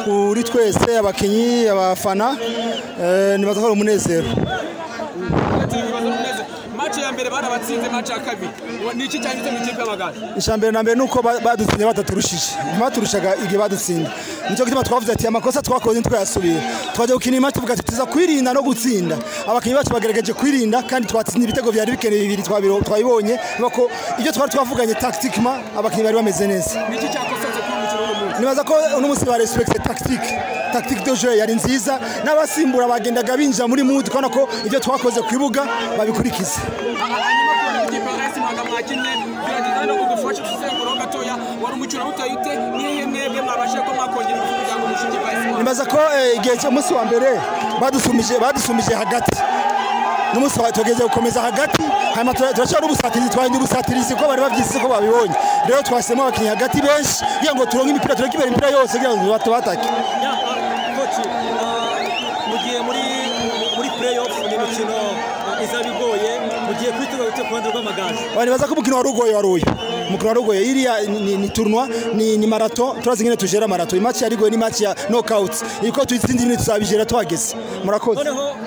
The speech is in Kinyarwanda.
kuri twese abakinnyi abafana ntibatwara umunezero maci ya mbere barabatsinze maci ya kabiri ni iki cyangwa mu ikipe y'amagare ijambere na mbere ni uko badutsinze bataturushije ntibaturushaga igihe badutsinda nicyo gituma twavuze ati amakosa twakoze ntitwayasubire twajya gukina imanza tuvuga ati tuza kwirinda no gutsinda abakinnyi bacu bagerageje kwirinda kandi twatsinda ibitego byari bikeneye bibiri twabibonye ko ibyo twari twavuganye takitikima abakinnyi bari bameze neza ni iki cyakosanze kuri uyu mukino w'uyu munsi nibaza ko uno munsi barespekte tactique tactique de jeu yari nziza n'abasimbura bagendaga binjira muri mood kubona ko ibyo twakoze ku bibuga babikurikiza hanyuma ikipe ya resi ntabwo mwakinnye biragenda no kugufasha gusenguraho gatoya wari umukino utayite n'iyo mwebwe mwabashije ko mwakongera ingufu kugira ngo mushinge kwa resi nibaza ko eh, igihe cyo munsi wa mbere badusumije badusumije hagati n'umunsi wa tugeze gukomeza hagati hanyuma tura- turashobora n'ubusatirizi twahinda ubusatirizi kuko bari babyisize ko babibonye rero twahisemo abakinnyi hagati benshi kugira ngo turonke imipira tureke imbere imipira yose kugira ngo tubatake koci mu gihe muri muri playoff ni imikino ah, izaba igoye mu gihe kwitegura guteka uruhande rw'amagare nibaza ko umukino wari ugoye wari uyu umukino wari ugoye iriya ni- ni ni turnwa ni ni marato turazi nyine tujera marato iyi match yari igoye ni match ya knockouts iri ko tuyitsinze ibintu tuzabijera tuhageze murakoze noneho